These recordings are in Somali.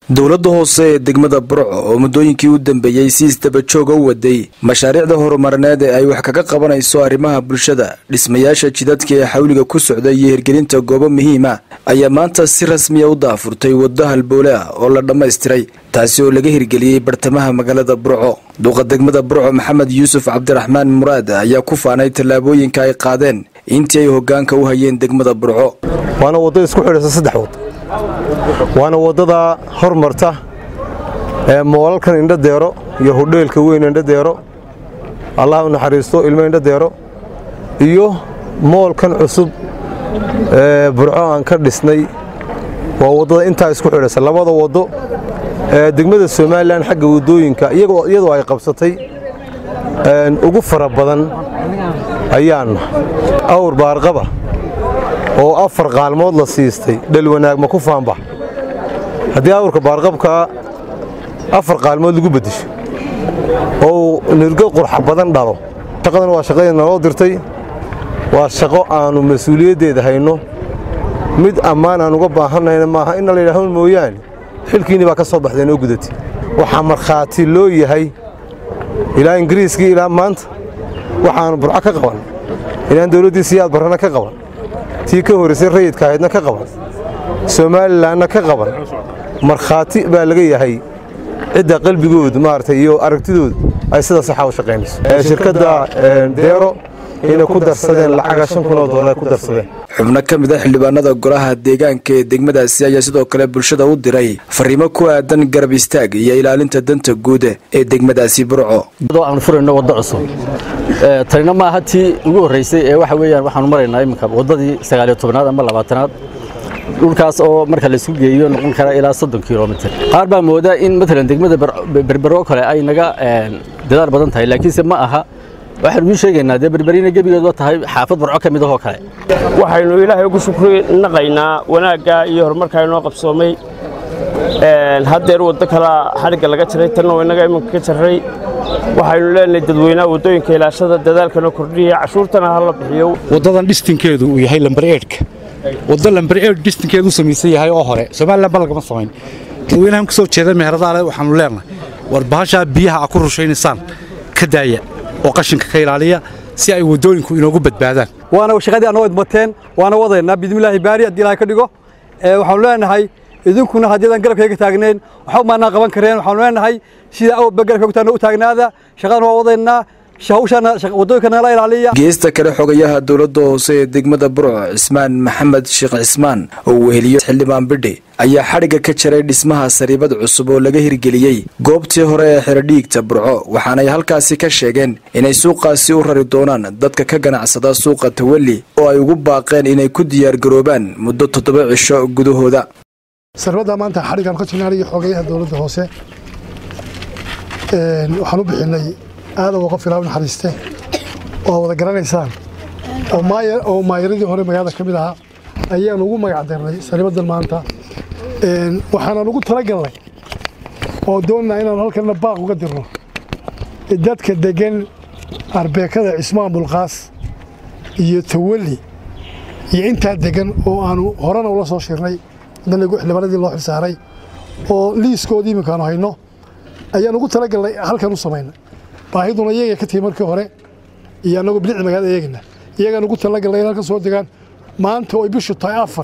dowladda hoose ee degmada burco oo muddooyinkii u dambeeyey si isdabajooga u waday mashaariicda horumarineed ee ay wax kaga qabanayso arrimaha bulshada dhismayaasha jidadka ee xawliga ku socda iyo hirgelinta goobo muhiima ayaa maanta si rasmiya u daafurtay waddo halboole ah oo la dhammaystiray taasi oo laga hirgeliyey bartamaha magaalada burco duqa degmada burco maxamed yuusuf cabdiraxmaan muraad ayaa ku faanay tallaabooyinka ay qaadeen intii ay hoggaanka u hayeen degmada burco waana waddo isku xidhaysa saddex wad waana waddada hormarta ee moolalkan indhadeero iyo hodheelka weyn indhadeero allah u naxariisto ilmo indhadeero iyo moolkan cusub ee burco aan ka dhisnay waa waddada intaa isku xidhaysa labada waddo ee degmada somalilan xagga waddooyinka iyadoo ay qabsatay ugu fara badan ayaanna awr baarqaba oo afar qaalmood la siistay dhal wanaag ma ku faanba haddii awrka baarqabkaa afar qaalmood lagu beddesho oo nirgo qurxa badan dhalo shaqadan waa shaqadii naloo dirtay waa shaqo aannu mas-uuliyaddeeda hayno mid ammaan aan uga baahannayna maaha inna la yidhahdo mooyaane xilkiinni baa ka soo baxdeen oo gudatay waxaa markhaati loo yahay ilaa ingiriiskii ilaa maanta waxaannu burco ka qaban ilaan dawladdii siyaad barrana ka qaban tii ka horraysay rayidka ahaydna ka qaban somalilanna ka qaban markhaati baa laga yahay cidda qalbigoodu maaragtay iyo aragtidoodu ay sida saxa u shaqaynayso shirkadda deero inay ku darsadeen lacaga shan kun oo doolar ku darsadeen xubno ka mid a xildhibaanada golaha deegaanka ee degmadaasi ayaa sidoo kale bulshada u diray fariimo ku aadan garab istaag iyo ilaalinta danta guud ee degmadaasi burco aan furayno waddo cusub tanina maaha tii ugu horraysay ee waxa weeyaan waxaanu maraynaa iminka waddadii sagaaliyo tobnaad ama labaatanaad dhulkaas oo marka laysku geeyo noqon kara ilaa soddon kilomitir qaar baa moodaa in matalan degmada berbero kale ay naga dadaal badan tahay laakiinse ma aha waxaanu ii sheegaynaa dee berberina gebigeedba tahay xaafad burco ka mid ahoo kale waxaynu ilaahay ugu shukri naqaynaa wanaagga iyo horumarka inoo qabsoomay haddeer waddo kalea xadhigga laga jaray tanna oo innaga iminka ka jarray waxaynu leenahay dadweynaha waddooyinka ilaashada dadaalkana kordhiya cashuurtana ha la bixiyo waddadan dhistinkeedu uu yahay lambar eedhka waddo lambar eedh dhistinkeedu u samaysan yahay oo hore somalilan ba lagama samayn dadweynahan ka soo jeeda meheradaale waxaanu leenahay war bahashaa biyaha a ku rushaynaysaan ka daaya oo qashinka ka ilaaliya si ay waddooyinku inoogu badbaadaan waana shaqadii annagoo idmateen waana wadaynaa bidmillaahi baari haddii ilahay ka dhigo waxaanu leenahay idinkuna haddiidan garabkayga taagnayn waxba maanaa qaban kareen waxaanu leenahay sida awba garabkaygu taagna u taagnaada shaqadan waa wadaynaa geesta kale xogayaha dowladda hoose ee degmada burco cismaan maxamed sheekh cismaan oo weheliyo xildhibaan bidhi ayaa xadhigga ka jaray dhismaha sariibad cusub oo laga hirgeliyey goobtii hore ee xerodhiigta burco waxaanay halkaasi ka sheegeen inay suuqaasi u rari doonaan dadka ka ganacsada suuqa tawalli oo ay ugu baaqeen inay ku diyaargaroobaan muddo toddoba cisho gudahooda saribadda maanta xadhiggaan ka jirnaaniyo xogayaha dowladda hoose waxaan u bixinay aadan waa qof ilaa u naxariiste oo wada garanaysaan oo maayaradii hore magaalada ka mid ahaa ayaan ugu magac darnay sariibadan maanta waxaanan ugu talagalnay oo doonnaa inaanu halkanna baaq uga dirno dadka deggan arbeekada cismaan bulqaas iyo tawalli iyo intaa deggan oo aanu horena ula soo shirnay haddana xildhibaanadii loo xilsaaray oo liiskoodii iminkaanu hayno ayaan ugu talagalnay halkan u samaynay baahiduna iyaga ka timi markii hore iyo annagoo bilicda magaalada eegayna iyagaan ugu talagalnay in halkan soo degaan maanta oo ay bishu tahay afar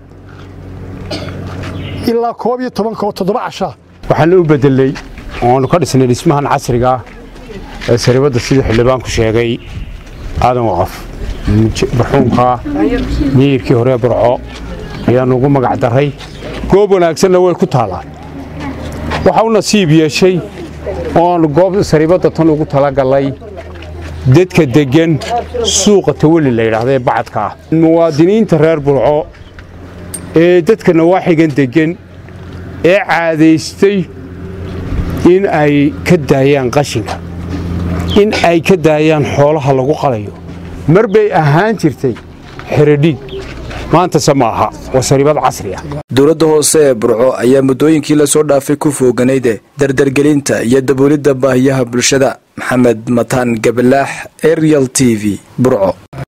ilaa koob iyo tobanka oo toddoba cashaa waxaan u bedelay oonu ka dhisnay dhismahan casriga ah ee saribadda sidii xildhibaanku sheegay aadan waqaf barxuunka miyirkii hore burco ayaannu ugu magac darray goob wanaagsanna way ku taallaan waxa u nasiib yeeshay oo aannu goob saribadda tan ugu talagallay dadka deggan suuqa tawalli la yidhaahda ee bacadka ah muwaadiniinta reer burco ee dadka nawaaxigan deggan ee caadaystay in ay ka daayaan qashinka in ay ka daayaan xoolaha lagu qalayo mar bay ahaan jirtay xeradhiig maantase ma aha waa sariibad casri ah dowladda hoose ee burco ayaa muddooyinkii lasoo dhaafay ku fooganayde dardargelinta iyo daboolidda baahiyaha bulshada maxamed mataan gabalaax arial t v burco